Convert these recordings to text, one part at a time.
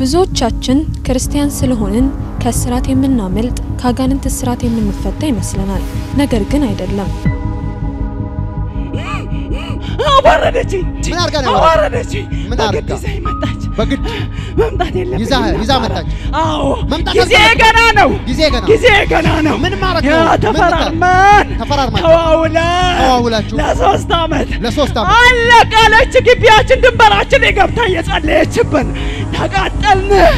ብዙዎቻችን ክርስቲያን ስለሆንን ከእስራት የምናመልጥ ከአጋንንት እስራት የምንፈታ ይመስለናል። ነገር ግን አይደለም። አዋረደችኝ። ምን አድርጋ ነው አዋረደችኝ። ምን በግድ አድርጋ? ይዛኝ መጣች። በግድ መምጣት የለብኝም ይዛ- ነበረ። ይዛ መጣች? አዎ መምጣት ጊዜ አልነበረም? ገና ነው። ጊዜ ገና ጊዜ ገና ነው። ምን ማድረግ ነው? ያ ምን ተፈራርመን ተፈራርማችሁ? ተዋውለን ተዋውላችሁ? ለሶስት ዓመት ለሶስት ዓመት አለቀለች። ግቢያችን ድንበራችን የገብታ እየጸለየችብን ተቃጠልን።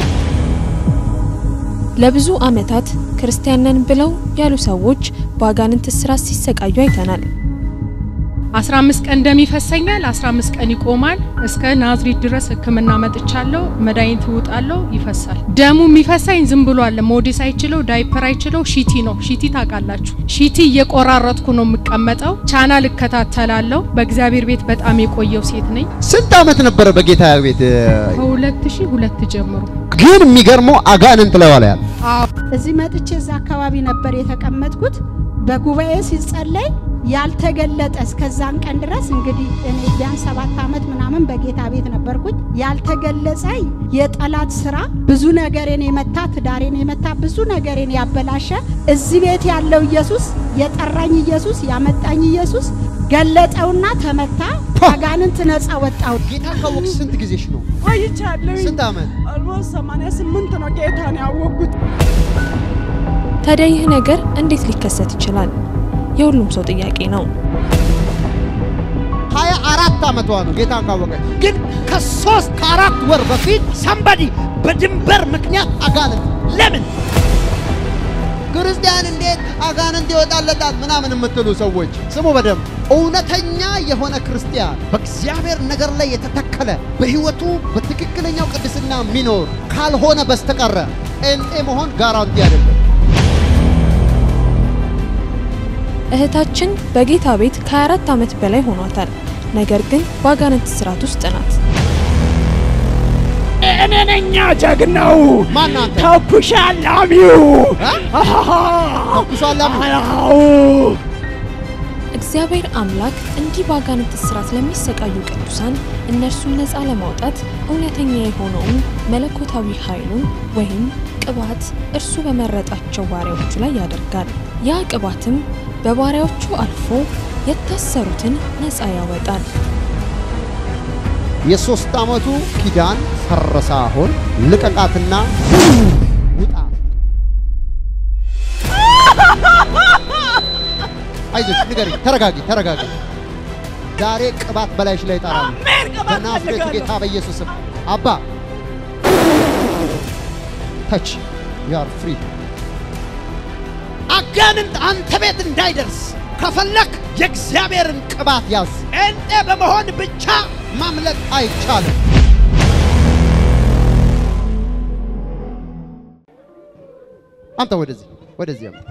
ለብዙ ዓመታት ክርስቲያን ነን ብለው ያሉ ሰዎች በአጋንንት እስራት ሲሰቃዩ አይተናል። 15 ቀን ደም ይፈሰኛል። 15 ቀን ይቆማል። እስከ ናዝሬት ድረስ ሕክምና መጥቻለሁ። መድኃኒት እውጣለሁ፣ ይፈሳል። ደሙ የሚፈሳኝ ዝም ብሎ አለ። ሞዴስ አይችለው፣ ዳይፐር አይችለው፣ ሺቲ ነው። ሺቲ ታውቃላችሁ። ሺቲ እየቆራረጥኩ ነው የምቀመጠው። ቻናል እከታተላለሁ። በእግዚአብሔር ቤት በጣም የቆየው ሴት ነኝ። ስንት ዓመት ነበረ በጌታ ቤት? ከ2002 ጀምሮ ግን የሚገርመው አጋንንት ላይ ዋላ ያለ አዎ እዚህ መጥቼ እዛ አካባቢ ነበር የተቀመጥኩት። በጉባኤ ሲጸለይ ያልተገለጠ እስከዛን ቀን ድረስ እንግዲህ እኔ ቢያንስ ሰባት ዓመት ምናምን በጌታ ቤት ነበርኩኝ። ያልተገለጸ የጠላት ስራ ብዙ ነገሬን የመታ ትዳሬን የመታ ብዙ ነገሬን ያበላሸ እዚህ ቤት ያለው ኢየሱስ የጠራኝ ኢየሱስ ያመጣኝ ኢየሱስ ገለጠውና ተመታ። አጋንንት ነፃ ወጣው። ጌታ ካወቅሽ ስንት ጊዜሽ ነው? ቆይቻለሁ። ስንት ዓመት? ኦልሞስት 88 ነው ጌታን ያወቅኩት። ታዲያ ይህ ነገር እንዴት ሊከሰት ይችላል? የሁሉም ሰው ጥያቄ ነው። ሀያ አራት ዓመቷ ነው ጌታን ካወቀ። ግን ከሶስት ከአራት ወር በፊት ሰንበዲ በድንበር ምክንያት አጋንንት ለምን ክርስቲያን እንዴት አጋንንት ይወጣለታል ምናምን የምትሉ ሰዎች ስሙ በደንብ እውነተኛ የሆነ ክርስቲያን በእግዚአብሔር ነገር ላይ የተተከለ በሕይወቱ በትክክለኛው ቅድስና የሚኖር ካልሆነ በስተቀረ ጴንጤ መሆን ጋራንቲ አይደለም። እህታችን በጌታ ቤት ከ24 ዓመት በላይ ሆኗታል። ነገር ግን በአጋንንት እስራት ውስጥ ናት። እኔ ነኛ ጀግናው ማን አንተ? ተኩሻ ላሚው እ? ተኩሶ አላሚው? አዎ እግዚአብሔር አምላክ እንዲህ በአጋንንት እስራት ለሚሰቃዩ ቅዱሳን እነርሱን ነፃ ለማውጣት እውነተኛ የሆነውን መለኮታዊ ኃይሉን ወይም ቅባት እርሱ በመረጣቸው ባሪያዎቹ ላይ ያደርጋል። ያ ቅባትም በባሪያዎቹ አልፎ የታሰሩትን ነፃ ያወጣል። የሶስት ዓመቱ ኪዳን ፈረሰ። አሁን ልቀቃትና ውጣ። አይዞሽ፣ ንገሪኝ። ተረጋጊ፣ ተረጋጊ። ዛሬ ቅባት በላይሽ ላይ ይጣራሉ። አሜን። ቅባት በናዝሬቱ ፈልጋለሁ። ጌታ በኢየሱስ ስም አባ ተች ያር ፍሪ አጋንንት አንተ ቤት እንዳይደርስ ከፈለክ የእግዚአብሔርን ቅባት ያዝ። ጴንጤ በመሆን ብቻ ማምለጥ አይቻልም። አምጣ ወደዚህ ወደዚህ አምጣ።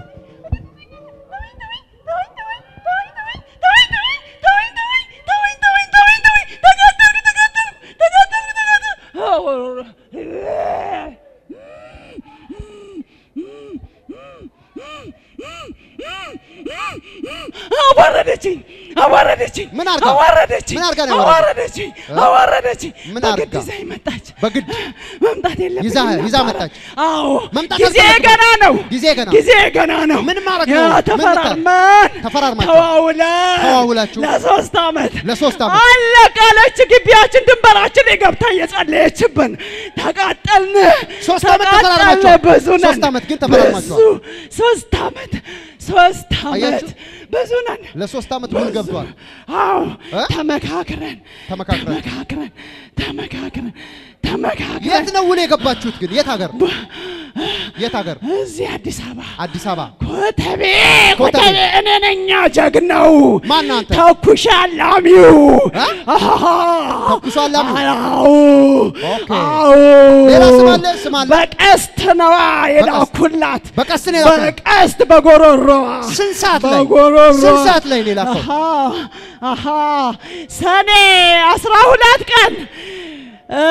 አዋረደችኝ አዋረደችኝ ምን አድርጋ? አዋረደችኝ ምን አድርጋ ነው አዋረደችኝ እ? አዋረደችኝ ምን በግድ አድርጋ? ይዛኝ መጣች በግድ መምጣት የለብኝም ይዛ- ይዛ ነበረ። መጣች? አዎ መምጣት ጊዜ አልፈለግም። ገና ነው ጊዜ ገና ጊዜ ገና ነው ምን ማድረግ ያ ነው? ምን ተፈራርመን ተፈራርማችሁ? ተዋውለን ተዋውላችሁ? ለሶስት ዓመት ለሶስት ዓመት አለቀለች ግቢያችን ድንበራችን የገብታ እየጸለየችብን ተቃጠልን ሶስት ዓመት ተቃጠልን ተፈራርማችኋል? ብዙ ነን ሶስት ዓመት ግን ተፈራርማችኋል? ብዙ ሶስት ዓመት ሶስት ዓመት አያችሁ? ብዙ ነን ለሶስት ዓመት ውል ገብቷል። አዎ እ? ተመካክረን ተመካክረን ተመካክረን ተመካክረን ተመካክረን የት ነው ውል የገባችሁት ግን? የት ሀገር? የት ሀገር? እዚህ አዲስ አበባ አዲስ አበባ። ኮተቤ ኮተቤ። ኮተቤ እኔ ነኛ ጀግናው ማን አንተ? ተኩሻ ላሚው እ? አሃ። ተኩሶ አላሚው? አዎ ኦኬ። አዎ ሌላ ስም አለ? ስም አለ? በቀስት ነዋ የላኩላት በቀስት ነው የላኩላት? በቀስት በጎሮሮዋ ስንት ሰዓት ላይ? በጎሮሮዋ ስንት ሰዓት ላይ ነው የላከው? አሃ አሃ ሰኔ አስራ ሁለት ቀን እ፣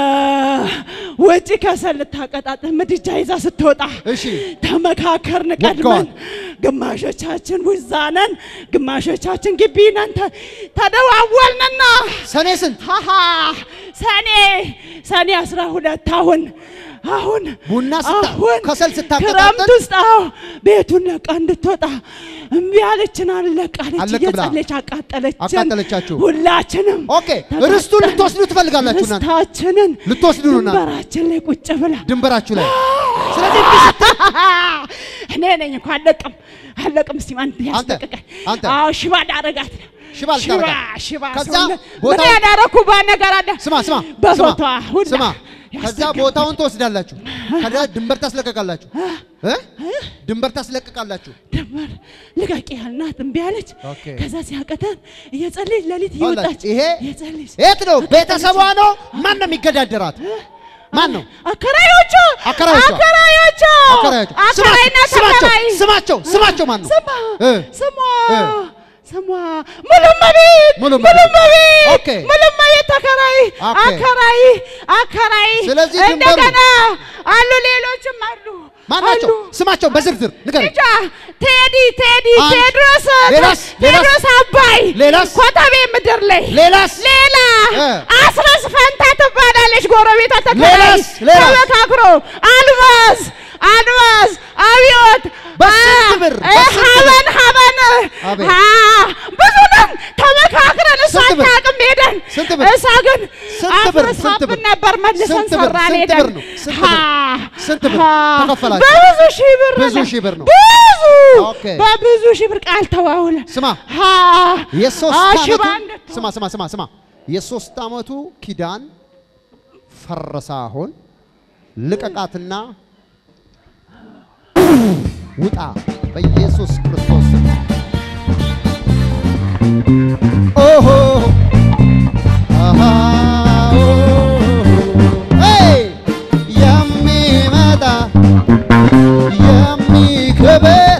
ውጪ ከሰል ልታቀጣጥል ምድጃ ይዛ ስትወጣ እሺ ተመካከርን ወጥተዋል። ቀድመን። ግማሾቻችን ውዛ ነን፣ ግማሾቻችን ግቢ ነን። ተ- ተደዋወልንና ሰኔ ስንት ሃሃ ሰኔ ሰኔ አስራ ሁለት አሁን አሁን ቡና ስታ- አሁን ከሰል ስታቀጣጥል? ክረምት ውስጥ አዎ ቤቱን ለቃ እንድትወጣ እምቢ አለችን። አለቃለች አለቅ ብላ። እየጸለች አቃጠለችን። አቃጠለቻችሁ። ሁላችንም ኦኬ ርስቱን ልትወስዱ ትፈልጋላችሁ እናንተ ርስታችንን ልትወስዱ ነው እናንተ ድንበራችን ላይ ቁጭ ብላ ድንበራችሁ ላይ ስለዚህ እኔ ነኝ እኮ አለቅም አለቅም። እስቲ ማን ያስለቅቀኝ? አንተ። አዎ ሽባ ዳረጋት ሽባ ልታረጋት። ሽባ ከዛ ሰውነት- ቦታው- ምን ያላረኩባት ነገር አለ? ስማ ስማ በፎቷ ሁላ ስማ ከዛ ያስለቀቅ- ቦታውን ትወስዳላችሁ ከዛ ድንበር ታስለቀቃላችሁ እ ድንበር ታስለቀቃላችሁ ድንበር ልቀቂ ያልናት እምቢ አለች። ኦኬ። ከዛ ሲያቀተን እየጸለየች ሌሊት ይኸውላችሁ፣ እየወጣች ይሄ እየጸለየች የት ነው ቤተሰቧ ነው ማን ነው የሚገዳደራት ማን ነው አከራዮቹ አከራዮቿ። አከራዮቹ አከራዮቹ አከራይና ስማቸው ተከራይ ስማቸው ስማቸው ማን ነው ስማ እ ስሟ እ ስሟ ሙሉመቤት ሙሉመቤት። ሙሉመቤት ኦኬ። ሙሉመቤት ተከራይ ኦኬ። አከራይ አከራይ ስለዚህ ድንበሩ- እንደገና አሉ ሌሎችም አሉ ማን ናቸው አሉ። ስማቸው በዝርዝር ንገረኝ እንጃ ቴዲ ቴዲ አንድ። ቴድሮስ ሌላስ? ሌላስ? ቴድሮስ አባይ ሌላስ? ኮተቤ ምድር ላይ ሌላስ ሌላ እ። አስረስ ፈንታ ትባላለች ጎረቤቷ ተከራይ ሌላስ? ሌላስ? ተመካክሮ አልማዝ አልማዝ አብዮት በስንት አ- ብር? እ፣ በስንት ብር? ሀበን ሀበን አቤት። አ፣ ብዙ ነን ተመካክረን እሷ ስንት ብር? አታውቅም ሄደን ስንት ብር? እሷ ግን ስንት ብር? ስንት አፍርሳብን ብር? ነበር መልሰን ስንት ብር? ሰራን ስንት ሄደን ብር ነው? ስንት ብር? አ፣ ስንት ብር አ፣ ተከፈላችሁ? በብዙ ሺህ ብር ብዙ ነው። ሺህ ብር ነው። ብዙ ኦኬ። በብዙ ሺህ ብር ቃል ተዋውለን ስማ አ፣ የሶስት አ፣ ዓመቱ ሽባ እንድትሆን ስማ ስማ ስማ ስማ የሶስት ዓመቱ ኪዳን ፈረሰ። አሁን ልቀቃትና ውጣ በኢየሱስ ክርስቶስ ስም። ኦሆ አሃ ሄይ የሚመጣ የሚከበር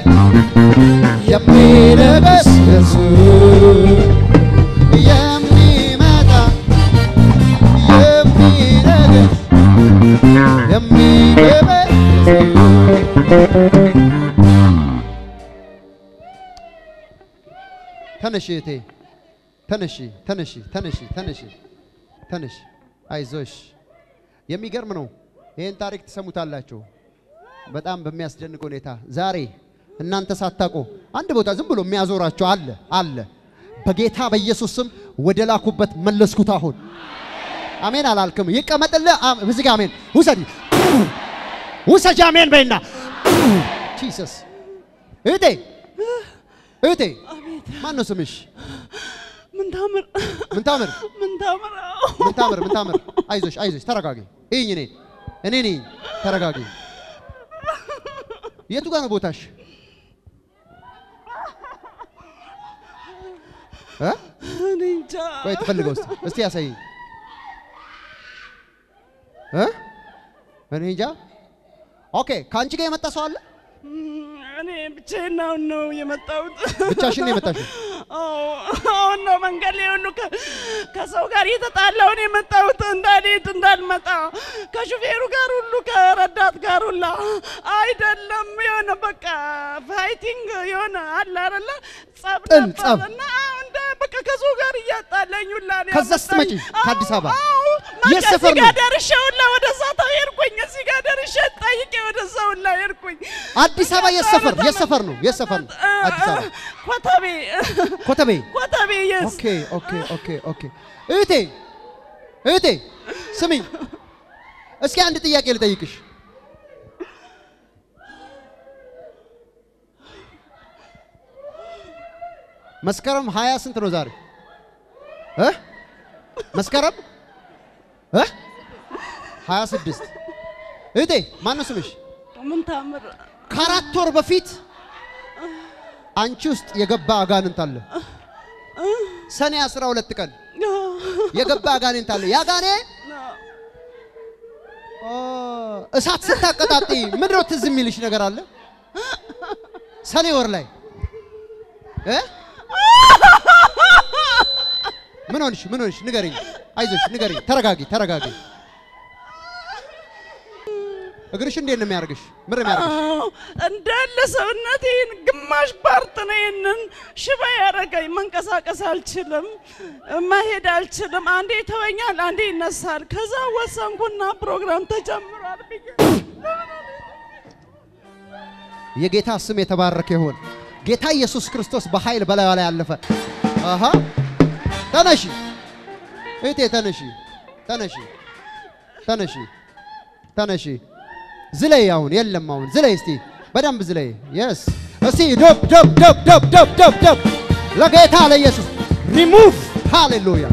የሚነግስ ኢየሱስ የሚመጣ የሚነግስ የሚከበር ተነሺ እህቴ ተነሺ ተነሺ ተነሺ ተነሺ ተነሺ አይዞሽ የሚገርም ነው ይህን ታሪክ ትሰሙታላችሁ በጣም በሚያስደንቅ ሁኔታ ዛሬ እናንተ ሳታውቁ አንድ ቦታ ዝም ብሎ የሚያዞራቸው አለ አለ በጌታ በኢየሱስ ስም ወደ ላኩበት መለስኩት አሁን አሜን አላልክም ይቀመጥልህ አም- እዚህ ጋር አሜን ውሰድ ውሰጅ አሜን በይና ጂሰስ እህቴ እህቴ ማን ነው ስምሽ ምን ታምር ምን ታምር ምን ታምር ምን ታምር ምን ታምር አይዞሽ አይዞሽ ተረጋጊ እይኝ እኔ እኔ ነኝ ተረጋጊ የቱ ጋር ነው ቦታሽ እ? እኔ እንጃ ቆይ ትፈልገው እስቲ እስቲ ያሳይኝ እ? እኔ እንጃ ኦኬ ከአንቺ ጋር የመጣ ሰው አለ እኔ ብቻዬን አሁን ነው የመጣሁት። ብቻሽን ነው የመጣሽው አዎ፣ አሁን ነው መንገድ ላይ ሁሉ ከ- ከሰው ጋር እየተጣላሁ ነው የመጣሁት። እንዳልሄድ እንዳልመጣ ከሹፌሩ ጋር ሁሉ ከረዳት ጋር ሁላ አይደለም የሆነ በቃ ፋይቲንግ የሆነ አለ አይደለ ጸብ ጥል፣ ነበር ጸብ። እና አዎ፣ እንደ በቃ ከሰው ጋር እያጣላኝ ሁላ ነው ከዛ ስትመጪ ያመጣኝ። ከአዲስ አበባ? አዎ፣ የት በቃ ሰፈር እዚህ ጋር ነው? ደርሼ ሁላ ወደዛ ተው ሄድኩኝ። እዚህ ጋር ደርሼ ጠይቄ ወደዛ ሁላ ሄድኩኝ። አዲስ አበባ የት ሰፈር የት ሰፈር ነው የት ሰፈር ነው አዲስ አበባ ኮተቤ ኮተቤ ኮተቤ የስ ኦኬ ኦኬ ኦኬ ኦኬ እህቴ እህቴ ስሚኝ እስኪ አንድ ጥያቄ ልጠይቅሽ መስከረም ሀያ ስንት ነው ዛሬ እ መስከረም እ ሀያ ስድስት እህቴ ማን ነው ስምሽ ምን ታምር ከአራት ወር በፊት አንቺ ውስጥ የገባ አጋንንት አለ ሰኔ አስራ ሁለት ቀን የገባ አጋንንት አለ ያጋኔ እሳት ስታቀጣጢ ምንድን ነው ትዝ የሚልሽ ነገር አለ ሰኔ ወር ላይ እ? ምን ሆንሽ ምን ሆንሽ ንገረኝ አይዞሽ ንገሪ። ተረጋጊ፣ ተረጋጊ። እግርሽ እንዴት ነው የሚያደርግሽ? ምን ነው የሚያደርግሽ? አዎ፣ እንዳለ ሰውነቴን ግማሽ ፓርት ነው ይህንን ሽባ ያደረገኝ። መንቀሳቀስ አልችልም፣ መሄድ አልችልም። አንዴ ይተወኛል፣ አንዴ ይነሳል። ከዛ ወሰንኩና ፕሮግራም ተጀምሯል ብዬ የጌታ ስም የተባረከ ይሁን። ጌታ ኢየሱስ ክርስቶስ በኃይል በላዩ ላይ አለፈ። አሃ ተነሺ እህቴ፣ ተነሺ፣ ተነሺ፣ ተነሺ፣ ተነሺ። ዝለይ። አሁን የለም፣ አሁን ዝለይ። እስቲ በደንብ ዝለይ። የስ እስቲ ደብ ደብ ደብ ደብ ደብ ደብ ደብ ለጌታ ለኢየሱስ ሪሙቭ። ሃሌሉያ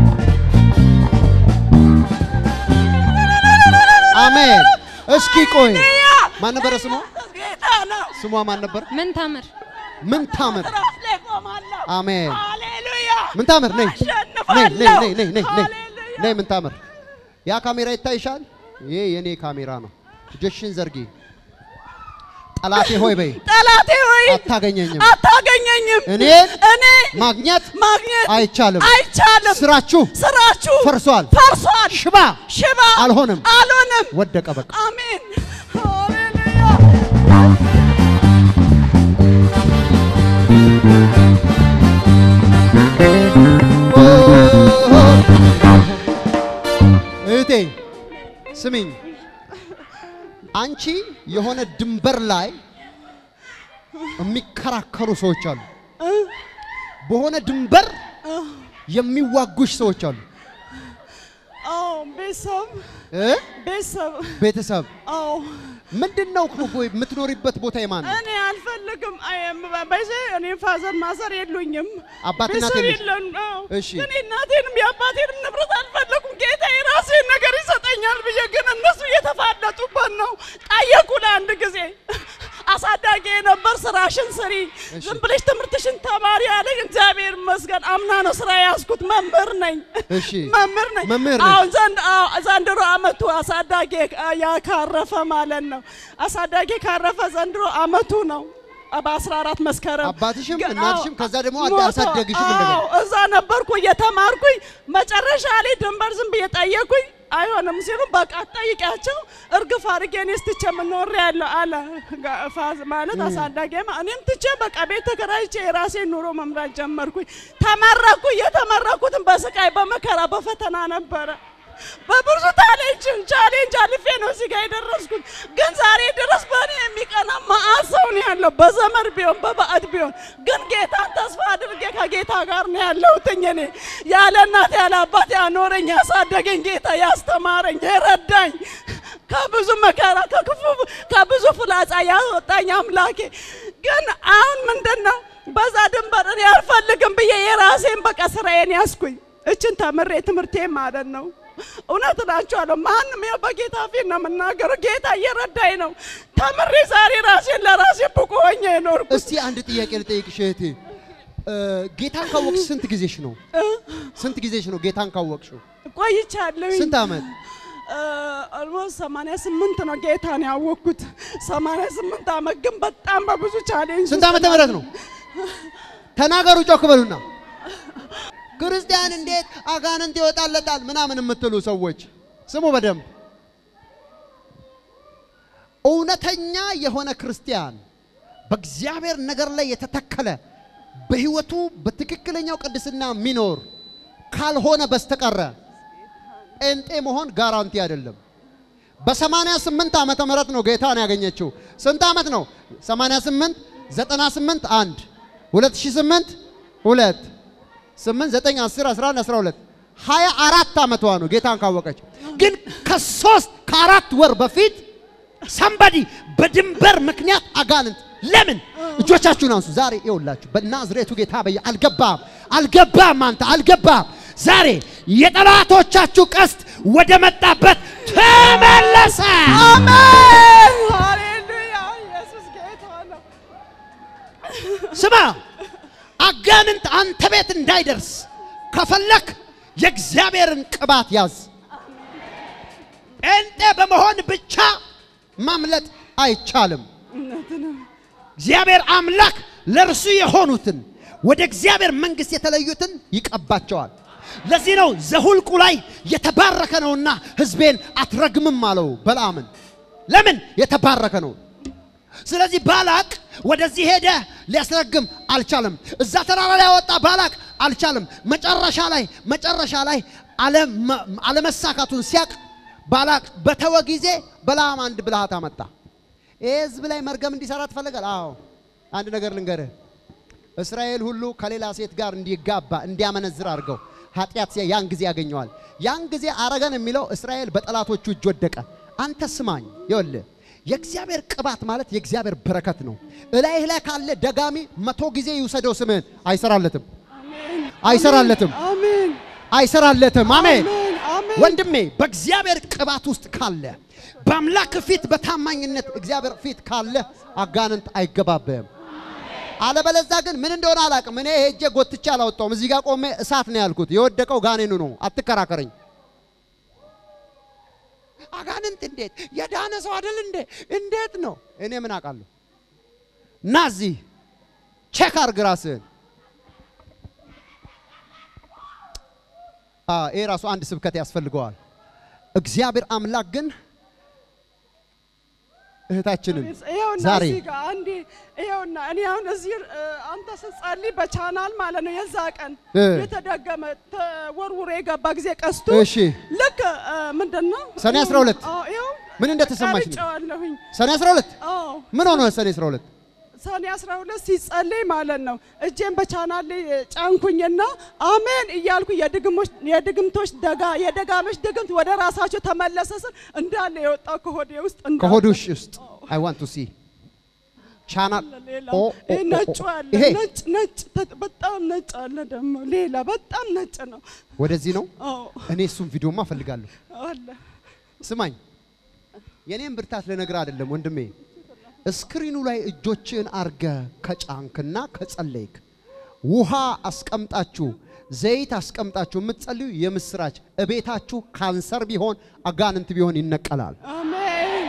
አሜን። እስኪ ቆይ ማን ነበረ ስሟ? ጌታ ነው። ስሟ ማን ነበር? ምን ታምር ምን ታምር ራስ ላይ ቆማለሁ። አሜን። ሃሌሉያ ምን ታምር ነይ ነይ አሸንፋለሁ። ነይ ነይ ነይ ነይ ነይ ሃሌሉያ ነይ ምን ታምር ያ ካሜራ ይታይሻል? ይሄ የኔ ካሜራ ነው። እጆችሽን ዘርጊ። ጠላቴ ሆይ በይ ጠላቴ ሆይ አታገኘኝም። አታገኘኝም። እኔን እኔ ማግኘት ማግኘት አይቻልም። አይቻልም። ስራችሁ ስራችሁ ፈርሷል። ፈርሷል። ሽባ ሽባ አልሆንም። አልሆንም። ወደቀ በቃ። አሜን ሃሌሉያ እህቴ ስሚኝ፣ አንቺ የሆነ ድንበር ላይ የሚከራከሩ ሰዎች አሉ። በሆነ ድንበር የሚዋጉሽ ሰዎች አሉ። አዎ ቤተሰብ እ? ቤተሰብ ቤተሰብ አዎ ምንድን ነው እኮ የምትኖሪበት ቦታ የማን ነው? እኔ አልፈልግም። አየም በይዘ እኔ ፋዘር ማዘር የሉኝም። አባት እናት ቤተሰብ የለሽ? የለን። አዎ። እሺ። እኔ እናቴንም የአባቴንም ንብረት አልፈለኩም። ጌታ የራሴን ነገር ይሰጠኛል ብዬ ግን እነሱ እየተፋለጡበት ነው። ጠየቁ ለአንድ ጊዜ አሳዳጊ የነበር ስራሽን ስሪ፣ እሺ። ዝም ብለሽ ትምህርትሽን ተማሪ አለኝ። እግዚአብሔር ይመስገን አምና ነው ስራ የያዝኩት። መምህር ነኝ። እሺ መምህር ነኝ። መምህር ነሽ? አሁን ዘንድ አዎ፣ ዘንድሮ አመቱ አሳዳጊ ያ ካረፈ ማለት ነው። አሳዳጊ ካረፈ ዘንድሮ አመቱ ነው። በአስራ አራት መስከረም አባትሽም ግን- እናትሽም አዎ፣ ከዛ ደግሞ ሞቶ- አሳደግሽም እንደገና። አዎ፣ እዛ ነበርኩ እየተማርኩኝ። መጨረሻ ላይ ድንበር ዝም ብዬ ጠየኩኝ። አይሆንም ሲሉ በቃ ጠይቂያቸው እርግፍ አድርጌ እኔስ ትቼ የምኖር ያለ አለ ጋ- ፋዝ ማለት አሳዳጊ እኔም ትቼ በቃ ቤት ተከራይቼ የራሴን ኑሮ መምራት ጀመርኩኝ። ተመረኩ። የተመረኩትን በስቃይ በመከራ በፈተና ነበረ። በብዙ ቻሌንጅ ቻሌንጅ አልፌ ነው እዚህ ጋር የደረስኩት። ግን ዛሬ ድረስ በእኔ የሚቀና መዓት ሰው ነው ያለው፣ በዘመድ ቢሆን በባዕድ ቢሆን። ግን ጌታን ተስፋ አድርጌ ከጌታ ጋር ነው ያለሁትኝ። እኔ ያለ እናት ያለ አባት ያኖረኝ ያሳደገኝ ጌታ ያስተማረኝ የረዳኝ ከብዙ መከራ ከክፉ ከብዙ ፍላጻ ያወጣኝ አምላኬ። ግን አሁን ምንድን ነው በዛ ድንበር እኔ አልፈልግም ብዬ የራሴን በቃ ስራዬን ያስኩኝ እችን ተምሬ ትምህርቴ ማለት ነው። እውነት እላችኋለሁ ማንም ያው በጌታ ፊት ነው የምናገረው። ጌታ እየረዳኝ ነው። ተምሬ ዛሬ ራሴን ለራሴ ብቁ ሆኜ የኖርኩት እስቲ አንድ ጥያቄ ልጠይቅሽ እህቴ። እ፣ ጌታን ካወቅሽ ስንት ጊዜሽ ነው? ስንት ጊዜሽ ነው ጌታን ካወቅሽው? ቆይቻለሁ። ስንት ዓመት? ኦልሞስት 88 ነው ጌታን ያወቅኩት። 88 ዓመት ግን በጣም በብዙ ቻሌንጅ ስንት ዓመተ ምህረት ነው? ተናገሩ፣ ጮክ በሉና። ክርስቲያን እንዴት አጋንንት ይወጣለታል ምናምን የምትሉ ሰዎች ስሙ በደንብ። እውነተኛ የሆነ ክርስቲያን በእግዚአብሔር ነገር ላይ የተተከለ በሕይወቱ በትክክለኛው ቅድስና የሚኖር ካልሆነ በስተቀረ ጴንጤ መሆን ጋራንቲ አይደለም። በሰማንያ ስምንት ዓመተ ምህረት ነው ጌታን ያገኘችው። ስንት ዓመት ነው? 88 98 አንድ 2008 ሁለት 8 9 10 11 12 24 ዓመቷ ነው ጌታን ካወቀች። ግን ከሶስት ከአራት ወር በፊት ሰንበዲ በድንበር ምክንያት አጋንንት ለምን እጆቻችሁን አንሱ። ዛሬ ይኸውላችሁ በናዝሬቱ ጌታ በየ አልገባም አልገባም አንተ አልገባም። ዛሬ የጠላቶቻችሁ ቀስት ወደ መጣበት ተመለሰ። አሜን ሃሌሉያ ኢየሱስ ጌታ ነው። ስማ አጋንንት አንተ ቤት እንዳይደርስ ከፈለክ የእግዚአብሔርን ቅባት ያዝ። ጴንጤ በመሆን ብቻ ማምለጥ አይቻልም። እግዚአብሔር አምላክ ለእርሱ የሆኑትን ወደ እግዚአብሔር መንግሥት የተለዩትን ይቀባቸዋል። ለዚህ ነው ዘሁልቁ ላይ የተባረከ ነውና ሕዝቤን አትረግምም አለው በለዓምን። ለምን የተባረከ ነው። ስለዚህ ባላቅ ወደዚህ ሄደ፣ ሊያስረግም አልቻለም። እዛ ተራራ ላይ ያወጣ ባላቅ አልቻለም። መጨረሻ ላይ መጨረሻ ላይ አለመ- አለመሳካቱን ሲያቅ ባላቅ በተወ ጊዜ በለዓም አንድ ብልሃት አመጣ። ይህ ህዝብ ላይ መርገም እንዲሰራ ትፈልጋል? አዎ። አንድ ነገር ልንገርህ፣ እስራኤል ሁሉ ከሌላ ሴት ጋር እንዲጋባ እንዲያመነዝር አድርገው ኃጢአት ሲያ ያን ጊዜ ያገኘዋል። ያን ጊዜ አረገን የሚለው እስራኤል በጠላቶቹ እጅ ወደቀ። አንተ ስማኝ፣ ይኸውልህ የእግዚአብሔር ቅባት ማለት የእግዚአብሔር በረከት ነው። እላይህ ላይ ካለ ደጋሚ መቶ ጊዜ ይውሰደው ስምህን፣ አይሰራለትም፣ አይሰራለትም፣ አሜን አይሰራለትም። አሜን። አሜን አሜን ወንድሜ በእግዚአብሔር ቅባት ውስጥ ካለ በአምላክ ፊት በታማኝነት እግዚአብሔር ፊት ካለ አጋንንት አይገባብህም። አለበለዛ ግን ምን እንደሆነ አላውቅም። እኔ ሄጄ ጎትቼ አላወጣውም። እዚህ ጋር ቆሜ እሳት ነው ያልኩት። የወደቀው ጋኔኑ ነው። አትከራከረኝ። አጋንንት እንዴት የዳነ ሰው አይደል እንዴ? እንዴት ነው? እኔ ምን አውቃለሁ? እና እዚህ ቼክ አርግ ራስህን። አ ይሄ ራሱ አንድ ስብከት ያስፈልገዋል። እግዚአብሔር አምላክ ግን እህታችንን ይኸውና ዛሬ እዚህ ጋር አንዴ ይኸውና እኔ አሁን እዚህ እ፣ አንተ ስትጸልይ በቻናል ማለት ነው የዛ ቀን እ። የተደገመ ተወርውሮ የገባ ጊዜ ቀስቱ እሺ ልክ እ፣ ምንድን ነው ሰኔ 12 አዎ፣ ይኸው ምን እንደተሰማሽ ነው? ቀርጬዋለሁኝ። ሰኔ 12 አዎ ምን ሆነ? ሰኔ 12 ሰኔ 12 ሲጸልይ ማለት ነው እጄን በቻናል ላይ ጫንኩኝና አሜን እያልኩ የድግሞች የድግምቶች ደጋ የደጋሞች ድግምት ወደ ራሳቸው ተመለሰ ስል እንዳለ የወጣው ከሆዴ ውስጥ እንዳለ ከሆድሽ ውስጥ አይ ዋንት ቱ ሲ ቻናል ሌላ ኦ ኦ ይሄ ኦ ነጩ ኦ። አለ ይሄ ነጭ ነጭ ተ- በጣም ነጭ አለ ደግሞ ሌላ በጣም ነጭ ነው። ወደዚህ ነው። አዎ እኔ እሱም ቪዲዮማ እፈልጋለሁ። አለ ስማኝ፣ የኔን ብርታት ልነግርህ አይደለም ወንድሜ። ስክሪኑ ላይ እጆችን አርገ ከጫንክና ከጸለይክ ውሃ አስቀምጣችሁ ዘይት አስቀምጣችሁ የምትጸልዩ የምስራች እቤታችሁ ካንሰር ቢሆን አጋንንት ቢሆን ይነቀላል። አሜን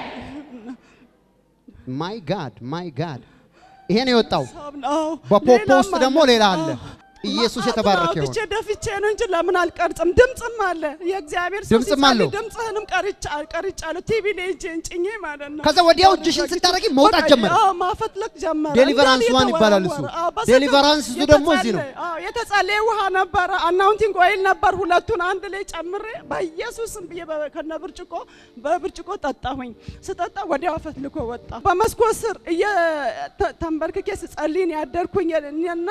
ማይ ጋድ ማይ ጋድ ይሄ ነው የወጣው። ሳብ- አዎ በፖፖ ሌላም ውስጥ ደግሞ ሌላ አለ። አዎ። ኢየሱስ መዓት የተባረከ ነው። ይሁን። አውጥቼ ደፍቼ ነው እንጂ ለምን አልቀርጽም? ድምፅም አለ። የእግዚአብሔር ሰው ድምፅም ሲጸልይ አለው። ድምፅህንም ቀርጫ ቀርጫለሁ። ቲቪ ላይ እጄን ጭኜ ማለት ነው። ከዛ ወዲያው እጅሽን ስታደርጊ መውጣት በቃ፣ ጀመረ። አዎ ማፈትለክ ጀመረ። ዴሊቨራንስ እንዳለ ዋን ይባላል እሱ። የተወረወረ። አዎ፣ በስልክ ዴሊቨራንስ እሱ ደግሞ እዚህ ነው። የተጸለየ- አዎ፣ የተጸለየ ውሃ ነበረ። አናውንቲንግ ኦይል ነበር። ሁለቱን አንድ ላይ ጨምሬ በኢየሱስም ብዬ በ- ከነ ብርጭቆ በብርጭቆ ጠጣሁኝ። ስጠጣ ወዲያው አፈትልኮ ወጣ። በመስኮት ስር እየ- ተ- ተንበርክኬ ስጸልይ ነው ያደርኩኝ እና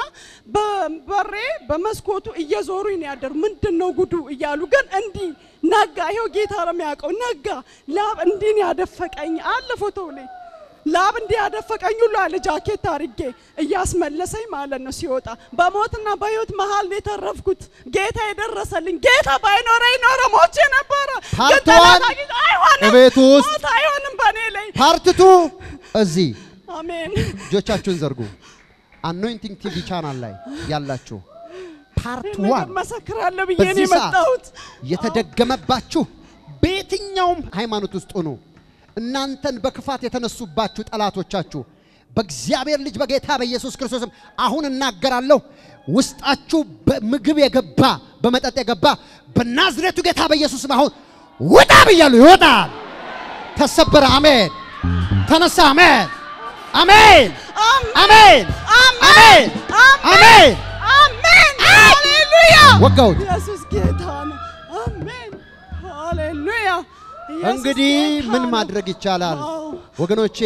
በበሬ በመስኮቱ እየዞሩኝ ነው ያደሩ። ምንድን ነው ጉዱ እያሉ ግን እንዲህ ነጋ። ይኸው ጌታ ነው የሚያውቀው። ነጋ ላብ እንዲህ ነው ያደፈቀኝ አለ ፎቶው ላይ ላብ እንዲህ ያደፈቀኝ ሁሉ አለ ጃኬት አርጌ እያስመለሰኝ ማለት ነው ሲወጣ። በሞትና በህይወት መሀል ነው የተረፍኩት። ጌታ የደረሰልኝ። ጌታ ባይኖረኝ ኖሮ ሞቼ ነበረ። ግን ፓርትዋን ጠላት አግኝቶ አይሆንም፣ እቤቱ ውስጥ ሞት አይሆንም በእኔ ላይ። ፓርትቱ እዚህ አሜን እጆቻችሁን ዘርጉ። አኖይንቲንግ ቲቪ ቻናል ላይ ያላችሁ ፓርት ይህን ነገር ዋን መሰክራለሁ ብዬ ነው በዚህ ሰዓት የመጣሁት። የተደገመባችሁ በየትኛውም ሃይማኖት ውስጥ ሆኑ እናንተን በክፋት የተነሱባችሁ ጠላቶቻችሁ በእግዚአብሔር ልጅ በጌታ በኢየሱስ ክርስቶስም አሁን እናገራለሁ። ውስጣችሁ በምግብ የገባ በመጠጥ የገባ በናዝሬቱ ጌታ በኢየሱስም አሁን ውጣ ብያለሁ። ይወጣል። ተሰበረ። አሜን። ተነሳ። አሜን። አሜን። አሜን። አሜን። አሜን። አሜን ሃሌሉያ። ወጋሁት። ኢየሱስ ጌታ ነው። አሜን ሃሌሉያ። ኢየሱስ እንግዲህ ጌታ ምን ነው። ማድረግ ይቻላል? አዎ። ወገኖቼ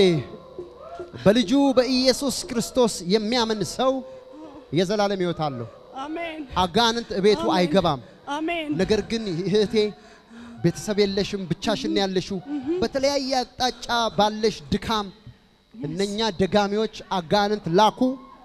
በልጁ በኢየሱስ ክርስቶስ የሚያምን ሰው የዘላለም ሕይወት አለው። አሜን አጋንንት እቤቱ አሜን። አይገባም። አሜን ነገር ግን እህቴ ቤተሰብ የለሽም፣ ብቻሽን ያለሽው በተለያየ አቅጣጫ ባለሽ ድካም እነኛ ደጋሚዎች አጋንንት ላኩ።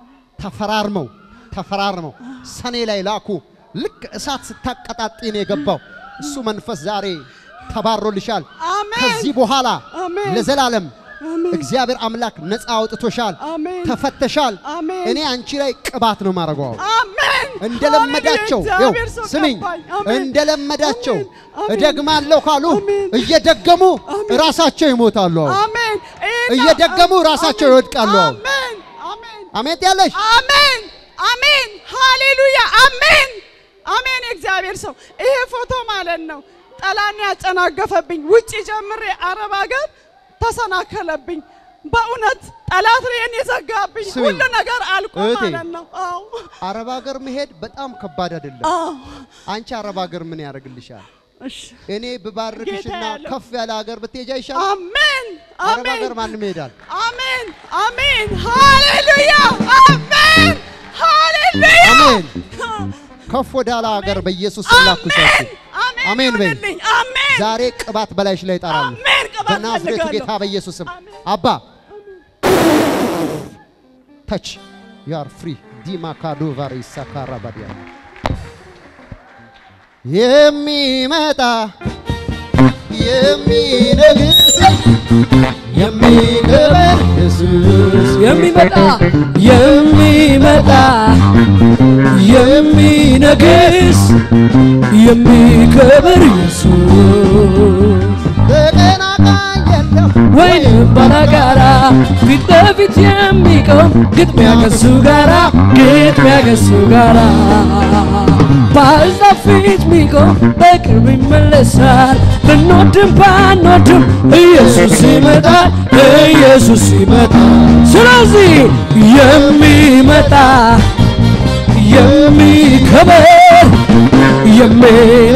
ተፈራርመው ተፈራርመው ሰኔ ላይ ላኩ። ልክ እሳት ስታቀጣጢ ነው የገባው። እሱ መንፈስ ዛሬ ተባሮልሻል። አሜን ከዚህ በኋላ አሜን። ለዘላለም አሜን። እግዚአብሔር አምላክ ነፃ አውጥቶሻል፣ አሜን። ተፈተሻል። አሜን። እኔ አንቺ ላይ ቅባት ነው ማድረገው አሜን እንደለመዳቸው ሃሌሉያ። ይኸው እግዚአብሔር ሰው ስሚኝ፣ ገባኝ። አሜን። እንደለመዳቸው አሜን። እደግማለሁ ካሉ አሜን። እየደገሙ ራሳቸው ይሞታሉ። አሁን አሜን ይሄን- እየደገሙ ራሳቸው አሜን። ይወድቃሉ። አሁን አሜን አሜን አሜን ያለሽ አሜን አሜን ሃሌሉያ አሜን አሜን። የእግዚአብሔር ሰው ይሄ ፎቶ ማለት ነው ጠላን ያጨናገፈብኝ ውጭ ጀምሬ አረብ ሀገር ተሰናከለብኝ። በእውነት ጠላት እኔን የዘጋብኝ ስሚ፣ ሁሉ ነገር አልቆ እህቴ፣ ማለት ነው። አዎ አረብ ሀገር መሄድ በጣም ከባድ አይደለም። አዎ። አንቺ አረብ ሀገር ምን ያደርግልሻል? እሺ እኔ ብባርክሽና ጌታ ያለው። ከፍ ያለ ሀገር ብትሄጂ አይሻልም? አሜን አረብ ሀገር አሜን ማንም ይሄዳል። አሜን አሜን ሃሌሉያ አሜን ሃሌሉያ አሜን። ከፍ ወዳለ ሀገር በኢየሱስ ስም ላኩሻችሁ። አሜን አሜን በይ። ይሁንልኝ። አሜን ዛሬ ቅባት በላይሽ ላይ ይጠራሉ። አሜን ቅባት በናዝሬቱ ፈልጋለሁ። ጌታ በኢየሱስ ስም አባ ተች ዩ አር ፍሪ ዲማ ካዶ ቫሪ ሳካራ ባዲያ የሚመጣ የሚነግስ የሚገበር ኢየሱስ የሚመጣ የሚመጣ የሚነግስ የሚከብር ኢየሱስ ተቀናቃኝ የለም ወይንም ባላጋራ ፊት ለፊት የሚቆም ግጥሚያ ከሱ ጋራ ግጥሚያ ከሱ ጋራ በአሕዛብ ፊት ሚቆም በቅርብ ይመለሳል። ብንወድም ባንወድም ኢየሱስ ይመጣል፣ ኢየሱስ ይመጣል። ስለዚህ የሚመጣ የሚከበር የሚነ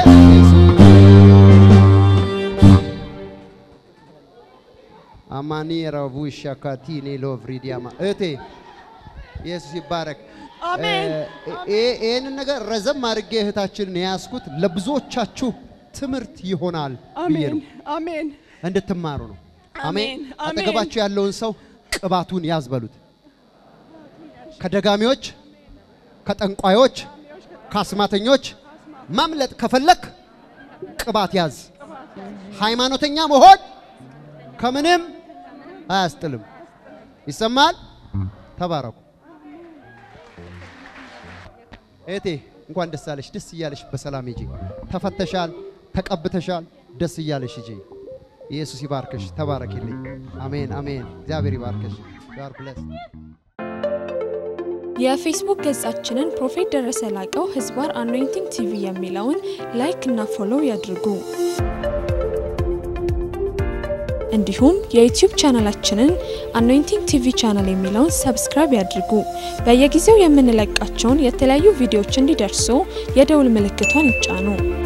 አማኒ ረቡ ሻካቲኔ ሎቭሪዲያማ እህቴ ኢየሱስ ይባረክ። አሜን እ- እ- ይህንን ነገር ረዘም አድርጌ እህታችንን የያዝኩት ለብዙዎቻችሁ ትምህርት ይሆናል ብዬ አሜን ነው፣ አሜን እንድትማሩ ነው። አሜን። አሜን፣ አሜን። አጠገባችሁ ያለውን ሰው ቅባቱን ያዝ በሉት። ከደጋሚዎች፣ ከጠንቋዮች፣ ከአስማተኞች ማምለጥ ከፈለክ ቅባት ያዝ። ሃይማኖተኛ መሆን ከምንም አያስጥልም። ይሰማል። ተባረኩ። እህቴ እንኳን ደስ አለሽ። ደስ እያለሽ በሰላም ሂጂ። ተፈተሻል፣ ተቀብተሻል። ደስ እያለሽ ሂጂ። ኢየሱስ ይባርከሽ። ተባረኪልኝ። አሜን አሜን። እግዚአብሔር ይባርከሽ። ጋር ብለስ የፌስቡክ ገጻችንን ፕሮፌት ደረሰ ላቀው ህዝባር አኖይንቲንግ ቲቪ የሚለውን ላይክ እና ፎሎው ያድርጉ። እንዲሁም የዩቲዩብ ቻናላችንን አኖይንቲንግ ቲቪ ቻናል የሚለውን ሰብስክራይብ ያድርጉ። በየጊዜው የምንለቃቸውን የተለያዩ ቪዲዮዎች እንዲደርሱ የደውል ምልክቷን ይጫኑ።